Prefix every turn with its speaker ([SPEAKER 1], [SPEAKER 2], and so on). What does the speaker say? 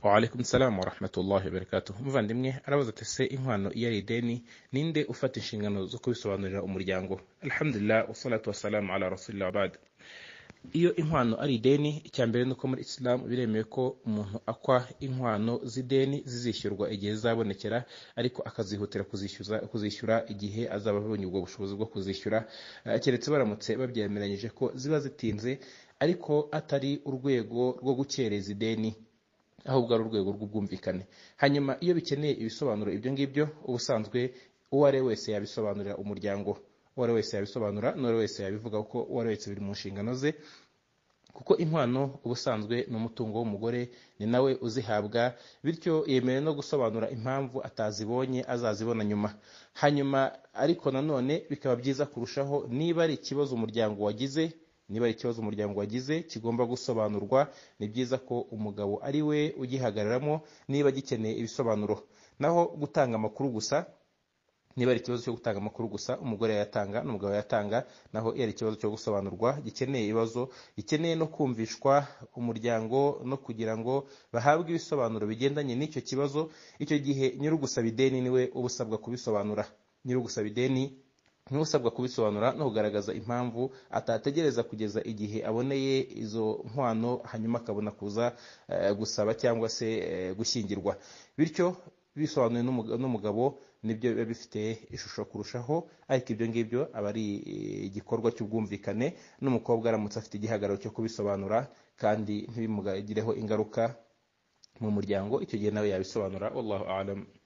[SPEAKER 1] waalaikum salamu warahmatullahi wabarakatuhu muvandimwe arabaza ati se inkwano iyo ari ideni ninde ufata inshingano zo kubisobanurira umuryango alhamdulillah wasalatu wasalamu ala rasulillah wabad iyo inkwano ari ideni icya mbere ni uko muri isilamu biremewe ko umuntu akwa inkwano z'ideni zizishyurwa igihe zizabonekera ariko akazihutira kuzishyuza kuzishyura igihe azaba abonye ubwo bushobozi bwo kuzishyura eh, keretse baramutse babyemeranyije ko ziba zitinze ariko atari urwego rwo gukereza ideni ahubwo ari urwego rw'ubwumvikane hanyuma iyo bikeneye ibisobanuro ibyo ngibyo ubusanzwe uwo ari we wese yabisobanurira umuryango uwo ari we wese yabisobanura n'uwo ari we wese yabivuga kuko uwo ari we wese biri mu nshingano ze kuko inkwano ubusanzwe ni umutungo w'umugore ni nawe uzihabwa bityo yemerewe no gusobanura impamvu atazibonye azazibona nyuma hanyuma ariko nanone bikaba byiza kurushaho niba ari ikibazo umuryango wagize niba ari ikibazo umuryango wagize kigomba gusobanurwa ni byiza ko umugabo ari we ugihagararamo niba gikeneye ibisobanuro naho gutanga amakuru gusa niba ari ikibazo cyo gutanga amakuru gusa umugore yayatanga n'umugabo yayatanga naho iyo ari ikibazo cyo gusobanurwa gikeneye ibibazo gikeneye no kumvishwa umuryango no kugira ngo bahabwe ibisobanuro bigendanye n'icyo kibazo icyo gihe nyiri ugusaba ideni niwe uba usabwa kubisobanura nyiri ugusaba ideni niwe usabwa kubisobanura no kugaragaza impamvu atategereza kugeza igihe aboneye izo nkwano hanyuma akabona kuza eh, gusaba cyangwa se eh, gushyingirwa bityo bisobanuye n'umuga- n'umugabo nibyo biba bifite ishusho kurushaho ariko ibyo ngibyo aba ari eh, igikorwa cy'ubwumvikane n'umukobwa aramutse afite igihagararo cyo kubisobanura kandi ntibimugireho ingaruka mu muryango icyo gihe nawe yabisobanura wallahu alam